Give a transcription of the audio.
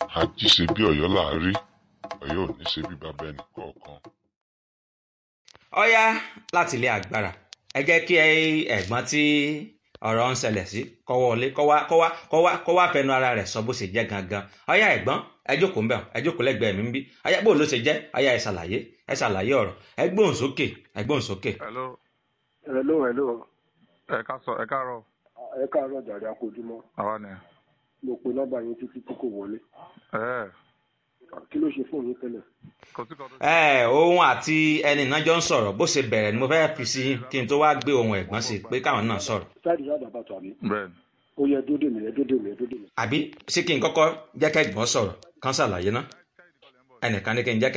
àjí ṣe bí ọ̀yọ́ là á rí ọ̀yọ́ ò ní ṣe bí bàbá ẹnì kọ̀ọ̀kan. ọ̀yá láti ilé agbára ẹ jẹ́ kí ẹ̀gbọ́n tí ọ̀rọ̀ ń ṣẹlẹ̀ sí kó wọlé kó wá kó wá kó wá kó wá fẹnu ara rẹ̀ sọ bó ṣe jẹ́ gangan ọ̀yá ẹ̀gbọ́n ẹ jókòó ńbẹ̀ ẹ jókòó lẹ́gbẹ̀ẹ́ mi ń bí ọ̀yá bó ló ṣe jẹ́ ọ̀yá ẹ ṣàlàyé ẹ ṣàlàyé ọ̀rọ̀ ẹ gbóhùn sókè ẹ gbóhùn sókè. hello hello hello ẹ ká sọ ẹ káàárọ̀ ẹ káàárọ̀ jàre akójúmọ́ àwa ni mo pe nọ́mbà yín títí tí kò wọlé ẹ kí ló ṣe fóònù yín tẹ́lẹ̀ kò sí kan tó ẹ òun àti ẹni náà jọ ń sọ̀rọ̀ bó ṣe bẹ̀rẹ̀ ni mo fẹ́ fi sí kí n tó wá gbé ohun ẹ̀gbọ́n sí pé káwọn náà sọ̀rọ̀ sáàdì sáàdì àbàtà mi bẹ́ẹ̀ ni ó yẹ dódè mi ẹ dódè mi ẹ dódè mi. àbí ṣé kí n kọ́kọ́ jẹ́ kẹ́gbọ́n sọ̀rọ̀ kán ṣàlàyé ná ẹnìkan ní kí n jẹ́